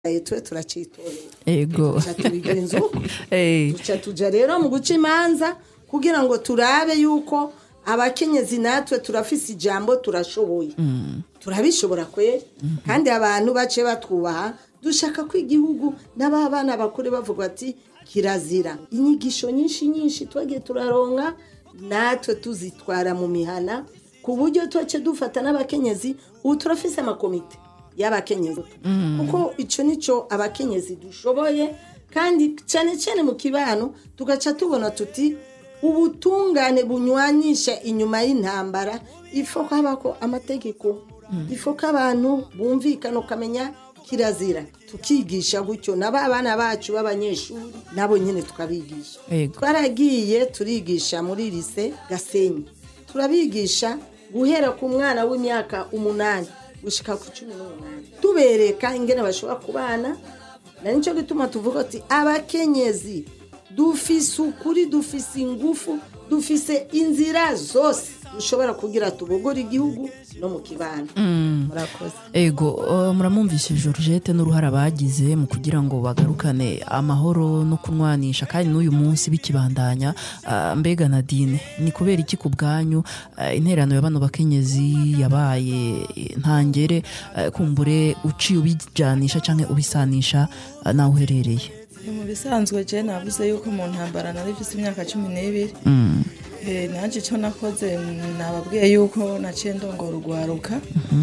twe turacitorera ego duca tubigenza uko Eh, duca tuja rero mu guca imanza kugira ngo turabe yuko abakenyezi natwe turafise ijambo turashoboye turabishobora kweri kandi abantu bace batwubaha dushaka ko igihugu n'ababana bakure bavuga ati kirazira inyigisho nyinshi nyinshi twagiye turaronka natwe tuzitwara mu mihana ku buryo tuce dufata n'abakenyezi ubu turafise amakomite y'abakenyezi kuko icyo nicyo abakenyezi dushoboye kandi cyane cyane mu kibano tugaca tubona tuti ubutungane bunywanisha inyuma y'intambara ifo ko habako amategeko ifo ko abantu bumvikana ukamenya kirazira tukigisha gutyo na ba bana bacu b'abanyeshuri nabo nyine tukabigisha Yego. twaragiye turigisha muri lise gasenyi turabigisha guhera ku mwana w'imyaka umunani gushika ku cumi n'umunani tubereka ingene bashobora kubana na nicyo gituma tuvuga ati abakenyezi dufise ukuri dufise ingufu dufise inzira zose dushobora kugira tubogore igihugu no mu kibano murakoze ego uh, muramwumvise Georgette n'uruhara bagize mu kugira ngo bagarukane amahoro no kunwanisha kandi n'uyu munsi bikibandanya uh, mbega Nadine ni kubera iki ku bwanyu uh, interano ya bano bakenyezi yabaye eh, ntangere uh, kumbure uciye ubijanisha canke ubisanisha uh, nawe uherereye ni mu bisanzwe je navuze yuko mu ntambara nari mfise imyaka cumi n'ibiri mm. Eh, nanje icyo nakoze nababwiye yuko naciye ndongora urwaruka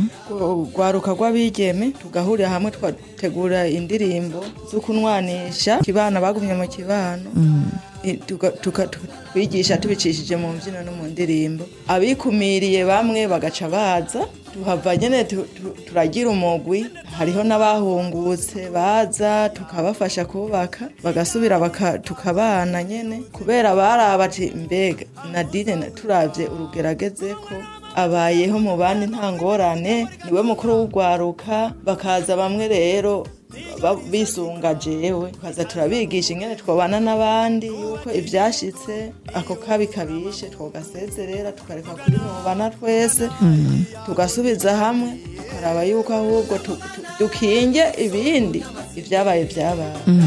urwaruka rw'abigeme tugahurira hamwe twategura indirimbo zo kunwanisha kibana bagumye mu kibano Eh, tuga- tuka- tu- twigisha tubicishije mu mbyino no mu ndirimbo abikumiriye bamwe bagaca baza tuhava nyene tu- tu- turagira umugwi hariho n'abahungutse baza tukabafasha kubaka bagasubira baka- tukabana nyene kubera baraba ati mbega nadine na- turavye urugerageze ko abayeho mu bandi nta ngorane niwe mukuru w'urwaruka bakaza bamwe rero ba- bisunga jewe tukaza turabigisha ingene twabana n'abandi yuko ivyashitse ako kabi kabishe twogasezerera tukareka kuri mubana twese tugasubiza hamwe tukaraba yuko ahubwo tu- tu- dukinge ibindi ivyabaye vyabaye